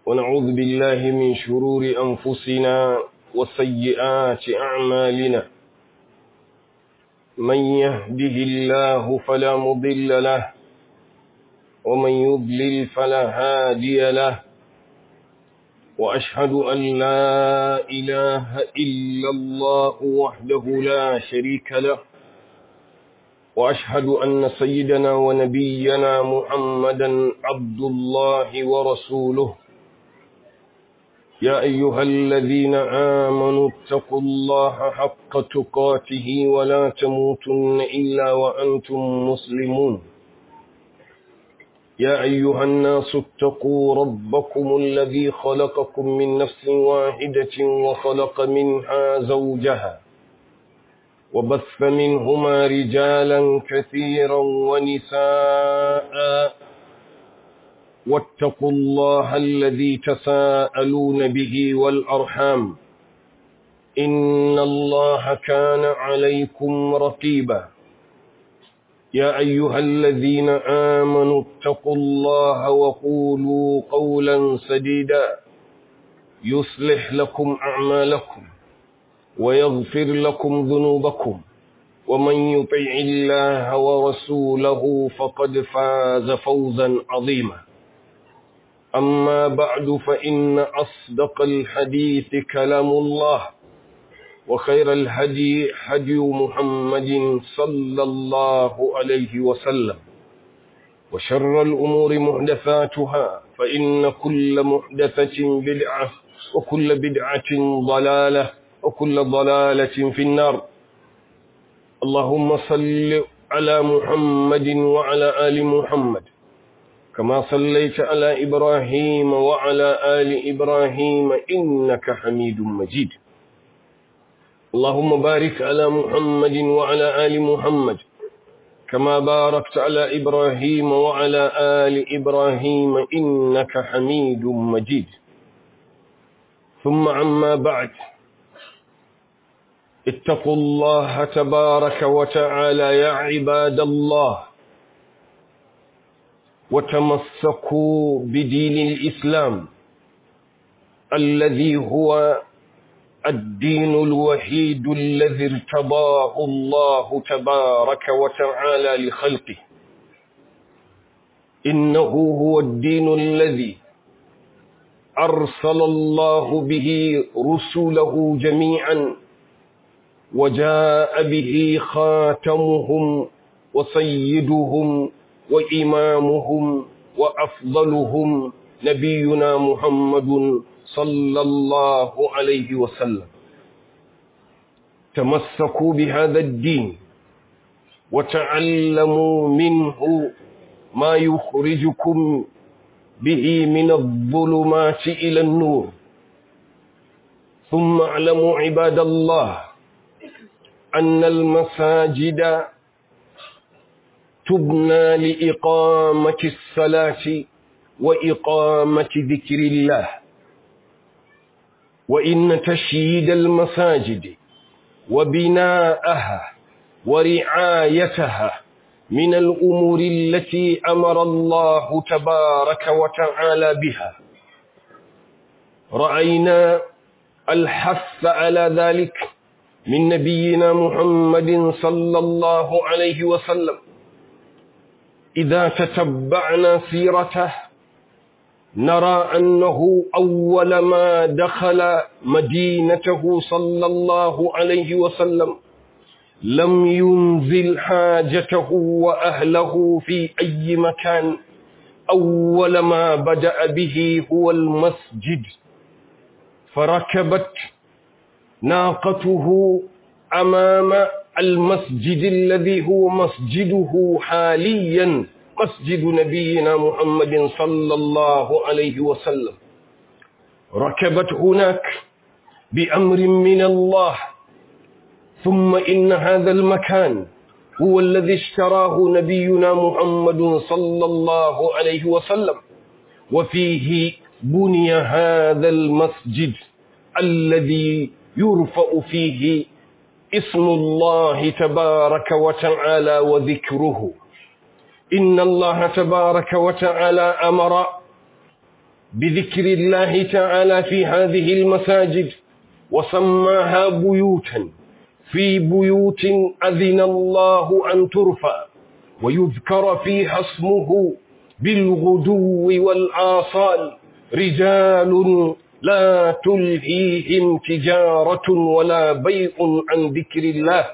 ونعوذ بالله من شرور أنفسنا وسيئات أعمالنا من يهده الله فلا مضل له ومن يضلل فلا هادي له وأشهد أن لا إله إلا الله وحده لا شريك له وأشهد أن سيدنا ونبينا محمدا عبد الله ورسوله يا أيها الذين آمنوا اتقوا الله حق تقاته ولا تموتن إلا وأنتم مسلمون يا أيها الناس اتقوا ربكم الذي خلقكم من نفس واحدة وخلق منها زوجها وبث منهما رجالا كثيرا ونساء واتقوا الله الذي تساءلون به والأرحام إن الله كان عليكم رقيبا يا أيها الذين آمنوا اتقوا الله وقولوا قولا سديدا يصلح لكم أعمالكم ويغفر لكم ذنوبكم ومن يطع الله ورسوله فقد فاز فوزا عظيما أما بعد فإن أصدق الحديث كلام الله وخير الهدي هدي محمد صلى الله عليه وسلم وشر الأمور محدثاتها فإن كل محدثة بدعة وكل بدعة ضلالة وكل ضلالة في النار اللهم صل على محمد وعلى آل محمد كما صليت على إبراهيم وعلى آل إبراهيم إنك حميد مجيد اللهم بارك على محمد وعلى آل محمد كما باركت على إبراهيم وعلى آل إبراهيم إنك حميد مجيد ثم عما بعد اتقوا الله تبارك وتعالى يا عباد الله وتمسكوا بدين الإسلام الذي هو الدين الوحيد الذي ارتضاه الله تبارك وتعالى لخلقه إنه هو الدين الذي أرسل الله به رسله جميعا وجاء به خاتمهم وسيدهم وإمامهم وأفضلهم نبينا محمد صلى الله عليه وسلم تمسكوا بهذا الدين وتعلموا منه ما يخرجكم به من الظلمات إلى النور ثم اعلموا عباد الله أن المساجد تبنى لإقامة الصلاة وإقامة ذكر الله وإن تشييد المساجد وبناءها ورعايتها من الأمور التي أمر الله تبارك وتعالى بها رأينا الحث على ذلك من نبينا محمد صلى الله عليه وسلم إذا تتبعنا سيرته نرى أنه أول ما دخل مدينته صلى الله عليه وسلم لم ينزل حاجته وأهله في أي مكان أول ما بدأ به هو المسجد فركبت ناقته أمام المسجد الذي هو مسجده حاليا مسجد نبينا محمد صلى الله عليه وسلم ركبت هناك بأمر من الله ثم إن هذا المكان هو الذي اشتراه نبينا محمد صلى الله عليه وسلم وفيه بني هذا المسجد الذي يرفع فيه اسم الله تبارك وتعالى وذكره إن الله تبارك وتعالى أمر بذكر الله تعالى في هذه المساجد وسماها بيوتا في بيوت أذن الله أن ترفع ويذكر فيها اسمه بالغدو والآصال رجال لا تلهيهم تجارة ولا بيع عن ذكر الله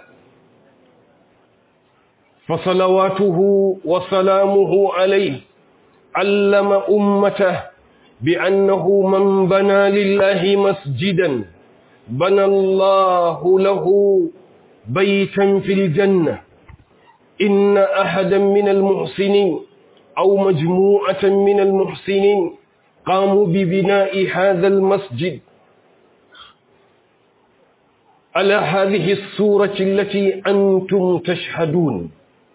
فصلواته وسلامه عليه علم أمته بأنه من بنى لله مسجدا بنى الله له بيتا في الجنة إن أحدا من المحسنين أو مجموعة من المحسنين قاموا ببناء هذا المسجد على هذه الصورة التي أنتم تشهدون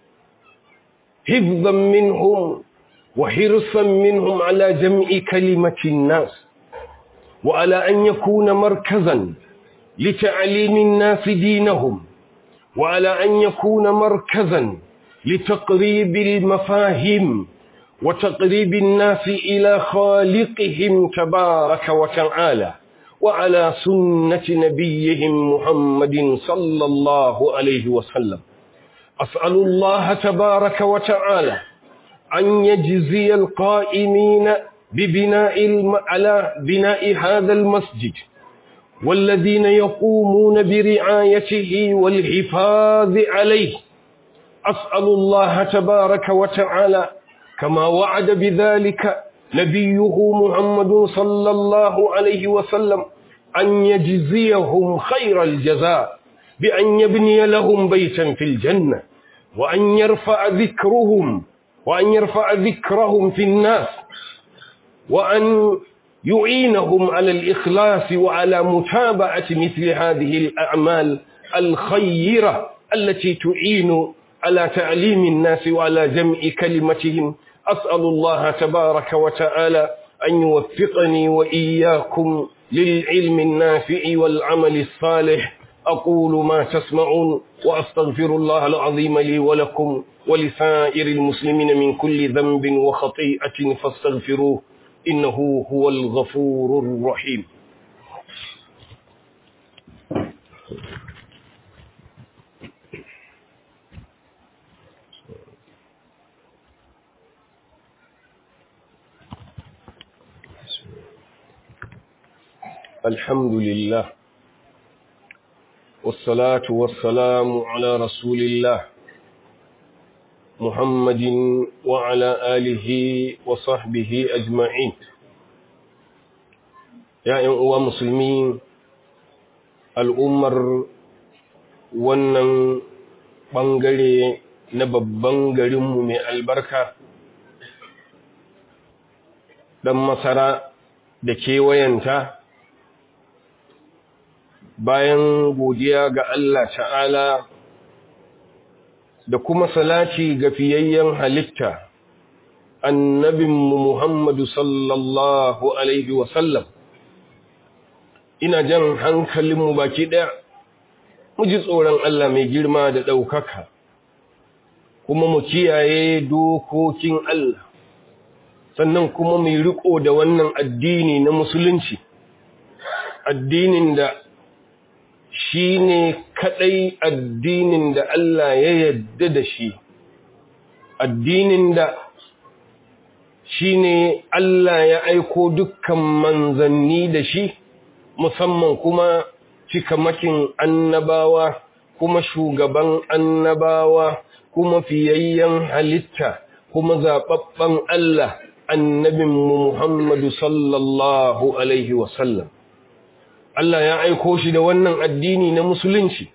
حفظا منهم وحرصا منهم على جمع كلمة الناس وعلى أن يكون مركزا لتعليم الناس دينهم وعلى أن يكون مركزا لتقريب المفاهيم وتقريب الناس إلى خالقهم تبارك وتعالى وعلى سنة نبيهم محمد صلى الله عليه وسلم أسأل الله تبارك وتعالى أن يجزي القائمين ببناء الم... على بناء هذا المسجد والذين يقومون برعايته والحفاظ عليه أسأل الله تبارك وتعالى كما وعد بذلك نبيه محمد صلى الله عليه وسلم أن يجزيهم خير الجزاء بأن يبني لهم بيتا في الجنة وأن يرفع ذكرهم وأن يرفع ذكرهم في الناس وأن يعينهم على الإخلاص وعلى متابعة مثل هذه الأعمال الخيرة التي تعين على تعليم الناس وعلى جمع كلمتهم أسأل الله تبارك وتعالى أن يوفقني وإياكم للعلم النافع والعمل الصالح أقول ما تسمعون وأستغفر الله العظيم لي ولكم ولسائر المسلمين من كل ذنب وخطيئة فاستغفروه إنه هو الغفور الرحيم الحمد لله والصلاة والسلام على رسول الله محمد وعلى آله وصحبه أجمعين يا أيها مسلمين الأمر wannan ɓangare na babban garinmu mai albarka ɗan masara da kewayenta bayan godiya ga Allah ta'ala da kuma salati ga fiyayyen halitta annabinmu Muhammadu sallallahu Alaihi wasallam ina jan hankalinmu baki ɗaya mu ji tsoron Allah mai girma da ɗaukaka kuma mu kiyaye dokokin Allah sannan kuma mai riko da wannan addini na musulunci addinin da shi ne kaɗai addinin da Allah ya yadda da shi, addinin da shi ne Allah ya aiko dukkan manzanni da shi, musamman kuma cikamakin annabawa, kuma shugaban annabawa, kuma fiyayyen halitta, kuma zaɓaɓɓen Allah, annabinmu Muhammadu sallallahu Alaihi wasallam. Allah ya aiko shi da wannan addini na musulunci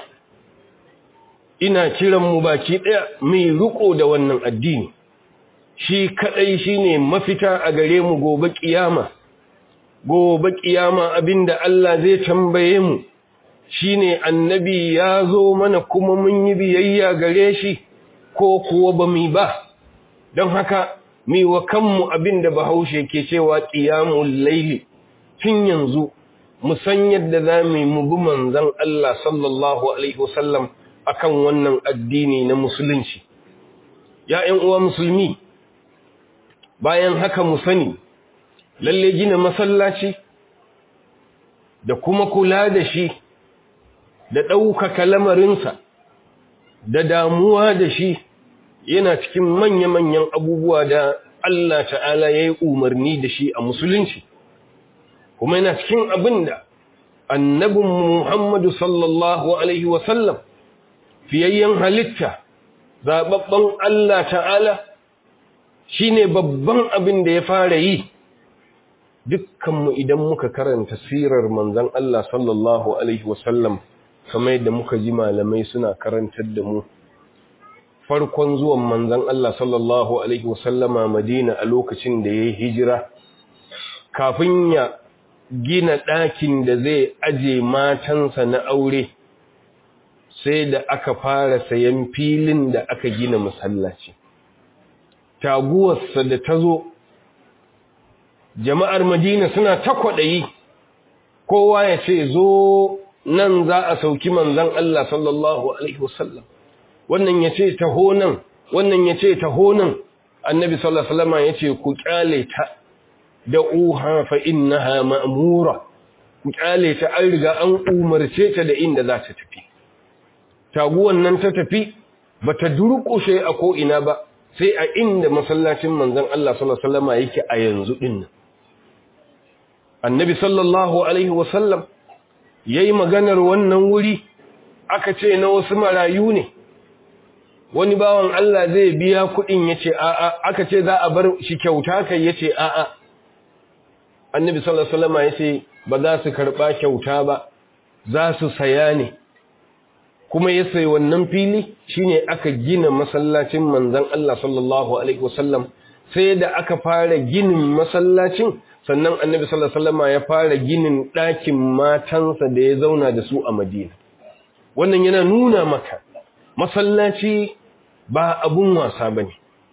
ina kiran mu baki ɗaya mai riko da wannan addini shi kadai shine mafita a gare mu gobe kiyama gobe kiyama abinda Allah zai tambaye mu shine annabi ya zo mana kuma mun yi biyayya gare shi ko kuwa ba mu ba don haka mi wa kanmu abinda bahaushe ke cewa qiyamul laili tun yanzu mu san yadda za mu yi mu bi manzon Allah sallallahu alaihi wasallam akan wannan addini na musulunci ya ƴan uwa musulmi bayan haka mu sani lalle gina masallaci da kuma kula da shi da ɗaukaka lamarinsa da damuwa da shi yana cikin manya-manyan abubuwa da Allah ta'ala ya yi umarni da shi a musulunci kuma yana cikin abin da annabin Muhammadu sallallahu Alaihi wasallam fiyayyen halitta zaɓaɓɓen Allah ta'ala shi ne babban abin da ya fara yi dukkanmu idan muka karanta sirar manzan Allah sallallahu Alaihi wasallam kamar yadda muka ji malamai suna karantar da mu farkon zuwan manzan Allah sallallahu Alaihi wasallama Madina a lokacin da ya yi hijira kafin ya gina ɗakin da zai aje matansa na aure sai da aka fara sayan filin da aka gina masallaci taguwarsa da ta zo jama'ar Madina suna ta kwaɗayi kowa ya ce zo nan za a sauki manzan Allah sallallahu Alaihi wasallam wannan ya ce taho nan wannan ya ce taho nan annabi sallallahu Alaihi wasallam ya ce ku kyale ta da uha fa innaha ma'mura ku kyale ta an riga an umarce ta da inda za ta tafi taguwan nan ta tafi bata durƙushe a ko ina ba sai a inda masallacin manzon Allah sallallahu Alaihi wasallam yake a yanzu din annabi sallallahu alaihi wasallam ya yi maganar wannan wuri aka ce na wasu marayu ne wani bawan Allah zai biya kuɗin ya ce a'a aka ce za a bar shi kyauta kai ya ce a'a annabi sallallahu alaihi wasallam ya ce ba za su karɓa kyauta ba za su saya ne kuma ya sayi wannan fili shine aka gina masallacin manzon Allah sallallahu alaihi wasallam sai da aka fara ginin masallacin sannan annabi sallallahu alaihi wasallam ya fara ginin ɗakin matansa da ya zauna da su a Madina wannan yana nuna maka masallaci ba abun wasa bane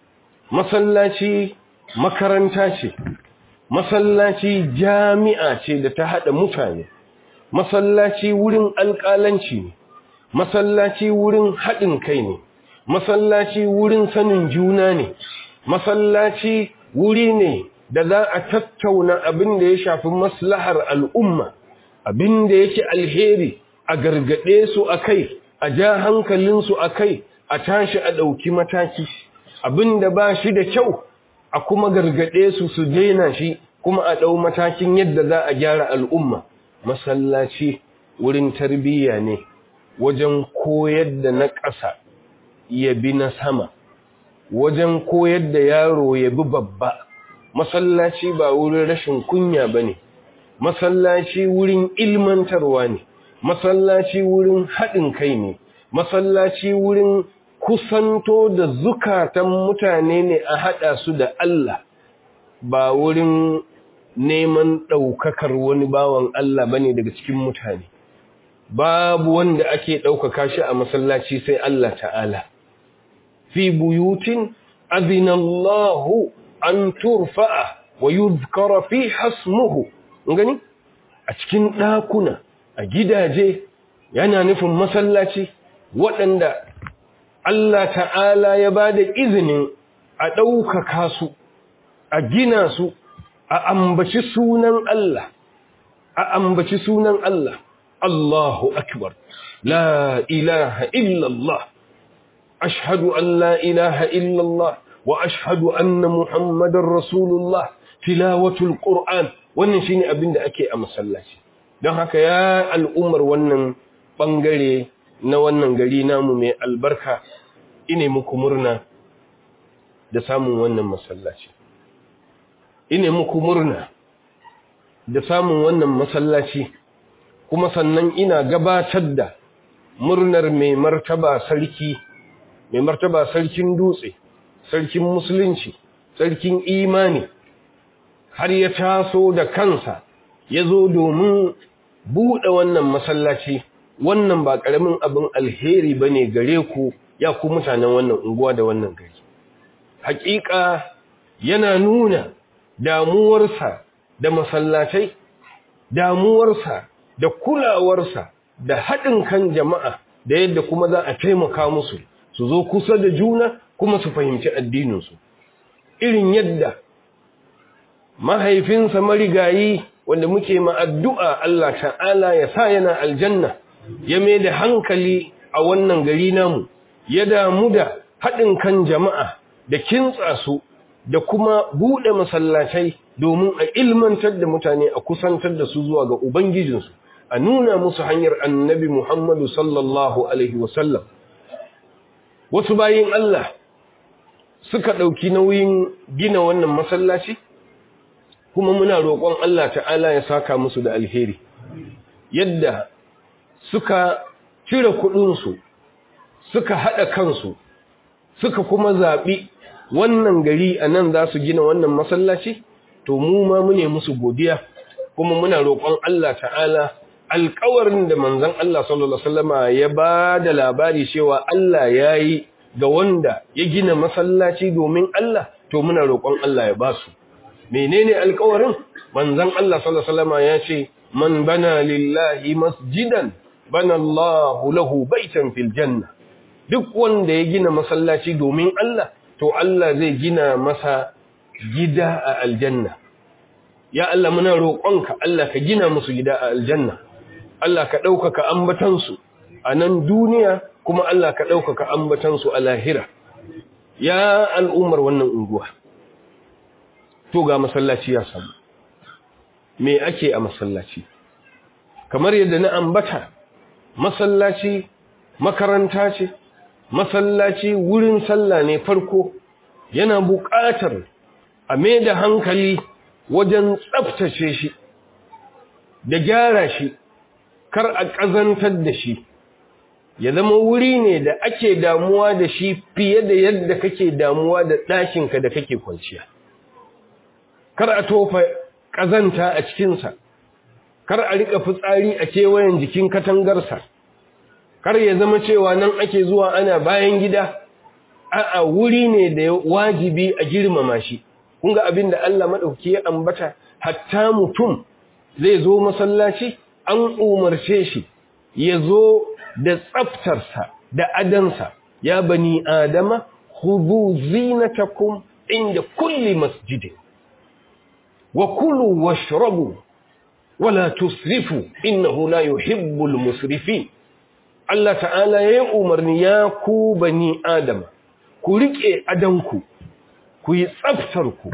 masallaci makaranta ce masallaci jami'a ce da ta hada mutane masallaci wurin alƙalanci ne masallaci wurin haɗin kai ne masallaci wurin sanin juna ne masallaci wuri ne da za a tattauna abin da ya shafi maslahar al'umma abin da yake alheri a gargaɗe su a kai a ja hankalinsu a kai a tashi a ɗauki mataki abin da ba shi da kyau a kuma gargaɗe su su daina shi kuma a ɗau matakin yadda za a gyara al'umma masallaci wurin tarbiyya ne wajen koyar da na ƙasa ya bi na sama wajen koyar da yaro ya bi babba masallaci ba wurin rashin kunya ba ne masallaci wurin ilmantarwa ne masallaci wurin haɗin kai ne masallaci wurin kusanto da zukatan mutane ne a haɗa su da Allah ba wurin neman ɗaukakar wani bawan Allah ba ne daga cikin mutane babu wanda ake ɗaukaka shi a masallaci sai Allah ta'ala fi buyutin azinallahu an turfa'a wa yuzkara fi hasmuhu gani a cikin ɗakuna a gidaje yana nufin masallaci waɗanda Allah ta'ala ya ba da izinin a ɗaukaka su a gina su a ambaci sunan Allah a ambaci sunan Allah Allahu akbar la ilaha illallah ashhadu an la ilaha illallah wa ashhadu anna muhammadar rasulullah tilawatul qur'an wannan shine abin da ake a masallaci don haka ya al'ummar wannan bangare na wannan gari namu mai albarka ine muku murna da samun wannan masallaci ine muku murna da samun wannan masallaci kuma sannan ina gabatar da murnar mai martaba sarki mai martaba sarkin dutse sarkin musulunci sarkin imani har ya taso da kansa ya zo domin buɗe wannan masallaci wannan ba ƙaramin abin alheri ba ne gare ku ya ku mutanen wannan unguwa da wannan gari haƙiƙa yana nuna damuwarsa da masallatai damuwarsa da kulawarsa da haɗin kan jama'a da yadda kuma za a taimaka musu su zo kusa da juna kuma su fahimci addininsu irin yadda mahaifinsa marigayi wanda muke ma addu'a Allah ta'ala ya sa yana aljanna ya mai da hankali a wannan gari namu ya damu da haɗin kan jama'a da kintsa su da kuma buɗe masallatai domin a ilmantar da mutane a kusantar da su zuwa ga Ubangijinsu, a nuna musu hanyar annabi Muhammadu sallallahu Alaihi wasallam. Wasu bayin Allah suka ɗauki nauyin gina wannan masallaci, kuma muna roƙon Allah ta'ala ya saka musu da alheri, yadda suka cire kuɗinsu, suka haɗa kansu, suka kuma zaɓi wannan gari a nan za su gina wannan masallaci to mu ma mune musu godiya kuma muna roƙon Allah ta'ala alƙawarin da manzon Allah sallallahu alaihi wasallama ya ba da labari cewa Allah ya yi ga wanda ya gina masallaci domin Allah to muna roƙon Allah ya ba su menene alƙawarin manzon Allah sallallahu alaihi wasallama ya ce man bana lillahi masjidan bana Allahu lahu baitan fil janna duk wanda ya gina masallaci domin Allah to Allah zai gina masa gida a aljanna ya Allah muna roƙonka Allah ka gina musu gida a aljanna Allah ka ɗaukaka ambatansu a nan duniya kuma Allah ka ɗaukaka ambatansu a lahira ya al'ummar wannan unguwa to ga masallaci ya samu me ake a masallaci kamar yadda na ambata masallaci makaranta ce masallaci wurin sallah ne farko yana buƙatar a mai da hankali wajen tsaftace shi da gyara shi kar a ƙazantar da shi ya zama wuri ne da ake damuwa da shi fiye da yadda kake damuwa da ɗakinka da kake kwanciya kar a tofa ƙazanta a cikinsa kar a riƙa fitsari a kewayen jikin katangarsa kar ya zama cewa nan ake zuwa ana bayan gida a'a wuri ne da wajibi a girmama shi kun ga abin da Allah madauki ya ambata hatta mutum zai zo masallaci an umarce shi ya zo da tsaftarsa da adansa ya bani adama khudhu zinatakum inda kulli masjidin wa kulu washrabu wala tusrifu innahu la yuhibbul musrifin Allah ta'ala ya yi umarni ya ku bani Adam, ku riƙe adanku, ku yi tsaftarku,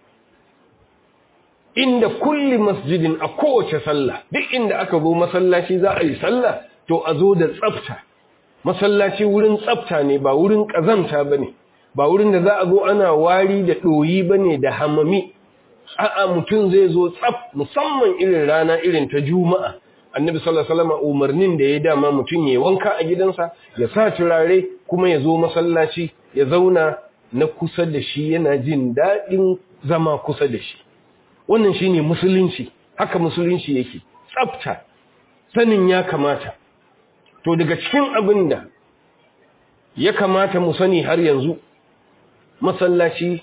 inda kulli masjidin a kowace sallah, duk inda aka zo masallaci za a yi sallah, to a zo da tsafta. Masallaci wurin tsafta ne ba wurin ƙazanta ba ne, ba wurin da za a zo ana wari da ɗoyi ba ne da hamami, a'a mutum zai zo tsaf musamman irin rana irin ta juma'a. annabi sallallahu alaihi wasallam umarnin da ya dama mutum ya wanka a gidansa ya sa turare kuma ya zo masallaci ya zauna na kusa da shi yana jin daɗin zama kusa da shi wannan shine musulunci haka musulunci yake tsafta sanin ya kamata to daga cikin abin da ya kamata mu sani har yanzu masallaci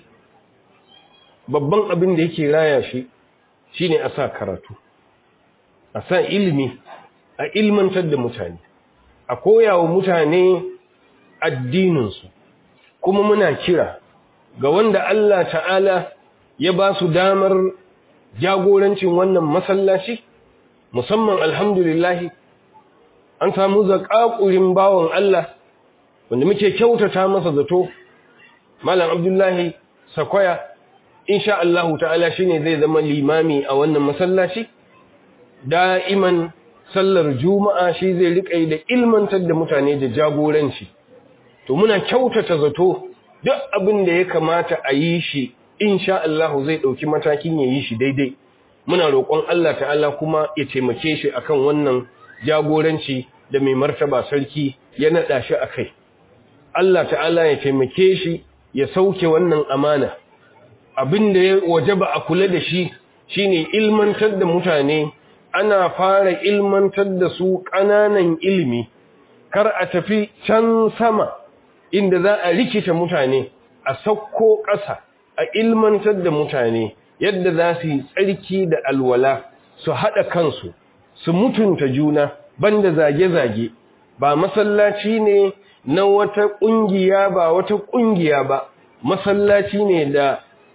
babban abin da yake raya shi shine a sa karatu a sa ilimi a ilmantar da mutane a koyawa mutane addininsu kuma muna kira ga wanda Allah ta'ala ya ba su damar jagorancin wannan masallaci musamman alhamdulillahi an samu zaƙaƙurin bawan Allah wanda muke kyautata masa zato malam abdullahi sakwaya insha Allah ta'ala shine zai zama limami a wannan masallaci da'iman sallar juma'a shi zai riƙa da ilmantar da mutane da jagoranci to muna kyautata zato duk abin da ya kamata a yi shi insha Allah zai ɗauki matakin ya yi shi daidai muna roƙon Allah ta'ala kuma ya taimake shi akan wannan jagoranci da mai martaba sarki ya naɗa shi a kai Allah ta'ala ya taimake shi ya sauke wannan amana abin da ya wajaba a kula da shi shine ilmantar da mutane ana fara ilmantar da su ƙananan ilimi kar a tafi can sama inda za a rikita mutane a sauko ƙasa a ilmantar da mutane yadda za su yi tsarki da alwala su haɗa kansu su mutunta juna banda zage-zage ba masallaci ne na wata ƙungiya ba wata ƙungiya ba masallaci ne da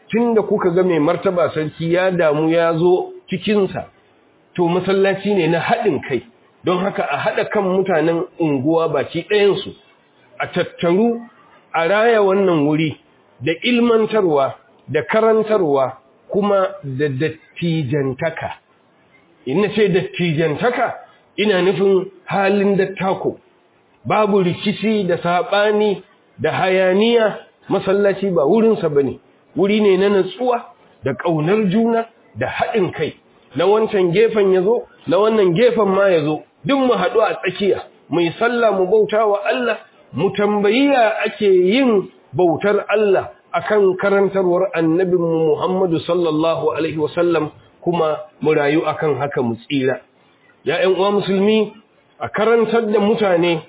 tunda kuka ga mai martaba sarki ya damu ya zo cikinsa to masallaci ne na haɗin kai don haka a haɗa kan mutanen unguwa baki ɗayansu a tattaru a raya wannan wuri da ilmantarwa da karantarwa kuma da dattijantaka ina ce dattijantaka ina nufin halin dattako babu rikici da saɓani da hayaniya masallaci ba wurinsa ba ne wuri ne na natsuwa da ƙaunar juna da haɗin kai na wancan gefen ya zo na wannan gefen ma ya zo duk mu haɗu a tsakiya mai sallah mu bauta wa Allah mu tambayi ya ake yin bautar Allah akan karantarwar annabinmu Muhammadu sallallahu alaihi wasallam kuma mu rayu akan haka mu tsira ya ƴan uwa musulmi a karantar da mutane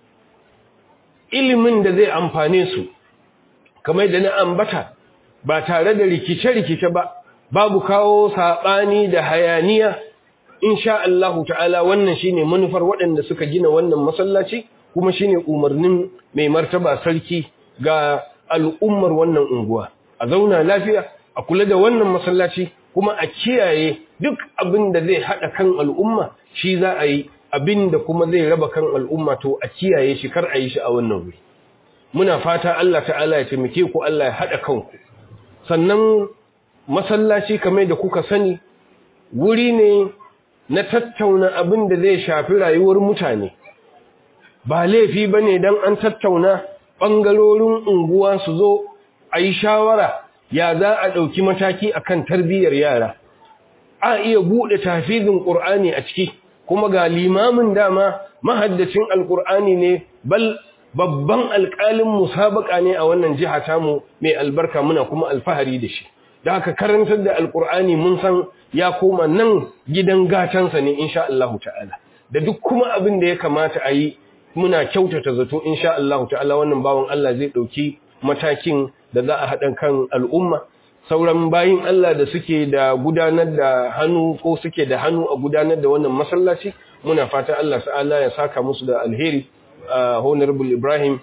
ilimin da zai amfane su kamar da na ambata ba tare da rikice-rikice ba babu kawo saɓani da hayaniya insha Allah ta'ala wannan shine manufar waɗanda suka gina wannan masallaci kuma shine umarnin mai martaba sarki ga al'ummar wannan unguwa a zauna lafiya a kula da wannan masallaci kuma a kiyaye duk abin da zai haɗa kan al'umma shi za a yi abin da kuma zai raba kan al'umma to a kiyaye shi kar a yi shi a wannan wuri muna fata Allah ta'ala ya taimake ku Allah ya haɗa kanku sannan masallaci kamar da kuka sani wuri ne na tattauna abin da zai shafi rayuwar mutane ba laifi ba ne don an tattauna ɓangarorin unguwa su zo a yi shawara ya za a ɗauki mataki a kan tarbiyyar yara a iya buɗe tafizin ƙur'ani a ciki kuma ga limamin dama mahaddacin alƙur'ani ne bal babban alƙalin musabaka ne a wannan jiha tamu mai albarka muna kuma alfahari da shi da haka karantar da alƙur'ani mun san ya koma nan gidan gatansa ne insha Allah ta'ala da duk kuma abin da ya kamata a yi muna kyautata zato insha Allah ta'ala wannan bawan Allah zai ɗauki matakin da za a haɗa kan al'umma sauran bayin Allah da suke da gudanar da hannu ko suke da hannu a gudanar da wannan masallaci muna fata Allah ta'ala ya saka musu da alheri honorable Ibrahim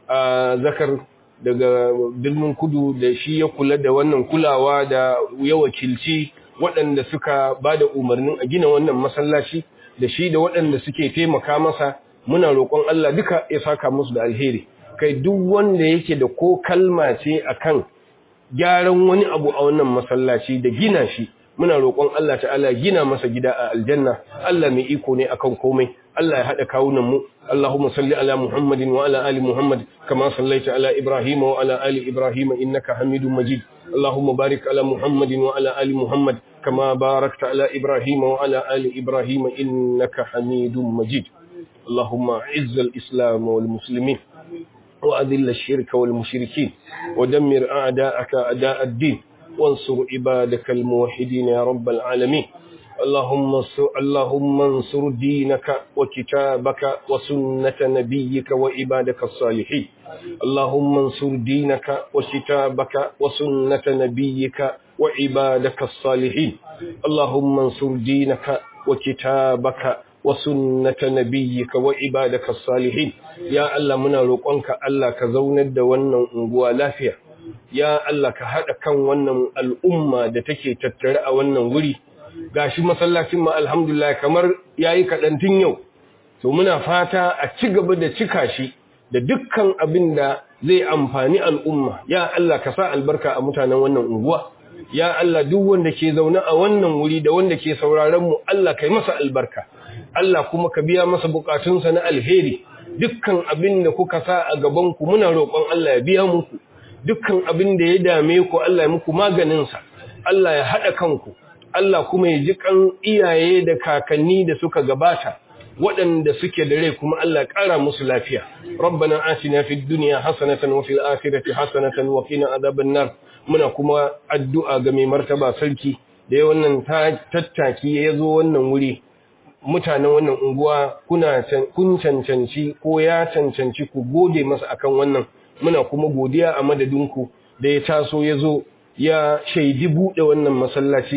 zakar daga birnin kudu da shi ya kula da wannan kulawa da ya wakilci waɗanda suka ba da umarnin a gina wannan masallaci da shi da waɗanda suke taimaka masa muna roƙon Allah duka ya saka musu da alheri kai duk wanda yake da ko kalma ce akan gyaran wani abu a wannan masallaci da gina shi muna roƙon Allah ta'ala gina masa gida a aljanna Allah mai iko ne akan komai Allah ya haɗa kawunan mu Allahumma salli ala Muhammadin wa ala ali Muhammad kama sallaita ala Ibrahim wa ala ali Ibrahim innaka Hamidum Majid Allahumma barik ala Muhammadin wa ala ali Muhammad kama barakta ala Ibrahim wa ala ali Ibrahim innaka Hamidum Majid اللهم اعز الإسلام والمسلمين وأذل الشرك والمشركين ودمر أعداءك أعداء الدين وانصر عبادك الموحدين يا رب العالمين اللهم انصر, اللهم انصر دينك وكتابك وسنة نبيك وعبادك الصالحين اللهم انصر دينك وكتابك وسنة نبيك وعبادك الصالحين اللهم انصر دينك وكتابك وسنة نبيك وعبادك الصالحين يا الله منا roƙonka Allah ka zaunar da wannan unguwa lafiya ya Allah ka hada kan wannan al'umma da take tattare a wannan wuri gashi masallacin ma alhamdulillah kamar yayi kadan tun yau to muna fata a ci gaba da cika shi da dukkan abin da zai amfani al'umma ya Allah ka sa albarka a mutanen wannan unguwa ya Allah duk wanda ke zaune a wannan wuri da wanda ke sauraron mu Allah kai masa albarka Allah kuma ka biya masa bukatunsa na alheri dukkan abin da kuka sa a gaban ku muna roƙon Allah ya biya muku dukkan abin da ya dame ku Allah ya muku maganin sa Allah ya hada kanku Allah kuma ya ji kan iyaye da kakanni da suka gabata waɗanda suke da rai kuma Allah ƙara musu lafiya rabbana atina fid dunya hasanatan wa fil akhirati hasanatan wa qina adhaban nar muna kuma addu'a ga mai martaba sarki da ya wannan tattaki ya zo wannan wuri mutanen wannan unguwa kuna kun cancanci ko ya cancanci ku gode masa akan wannan muna kuma godiya a madadinku da ya taso ya zo ya shaidi buɗe wannan masallaci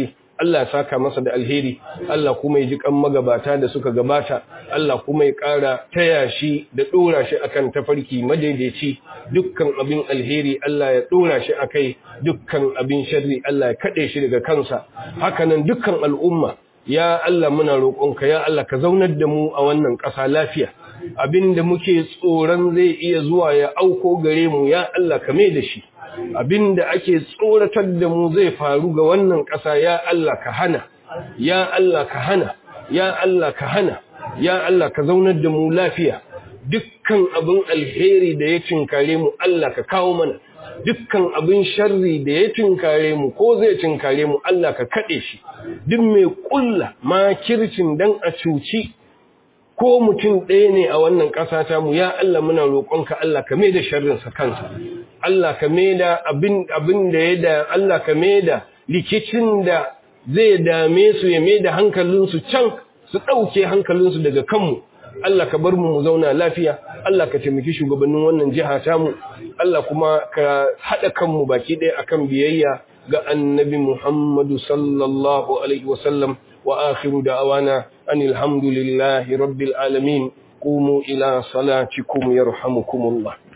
Allah ya saka masa da alheri Allah kuma ya ji kan magabata da suka gabata Allah kuma ya ƙara taya shi da ɗora shi akan tafarki madaidaici dukkan abin alheri Allah ya ɗora shi akai dukkan abin sharri Allah ya kaɗe shi daga kansa hakanan dukkan al'umma ya Allah muna roƙonka ya Allah ka zaunar da mu a wannan ƙasa lafiya abinda muke tsoron zai iya zuwa ya auko gare mu ya Allah ka mai da shi abinda ake tsoratar da mu zai faru ga wannan ƙasa ya Allah ka hana ya Allah ka hana ya Allah ka hana ya Allah ka zaunar da mu lafiya dukkan abin alheri da ya cinkare mu Allah ka kawo mana dukkan abin sharri da ya cinkare mu ko zai cinkare mu Allah ka kaɗe shi duk mai ƙulla makircin dan a cuci ko mutum ɗaya ne a wannan ƙasa ta mu ya Allah muna roƙonka Allah ka maida sharrinsa kansa Allah ka maida abin abin da ya da Allah ka maida likicin da zai dame su ya maida hankalinsu can su ɗauke hankalinsu daga kanmu Allah ka bar mu mu zauna lafiya Allah ka taimaki shugabannin wannan jiha ta mu Allah kuma ka haɗa kanmu baki ɗaya akan biyayya ga annabi Muhammadu sallallahu alaihi wasallam وآخر دعوانا أن الحمد لله رب العالمين قوموا إلى صلاتكم يرحمكم الله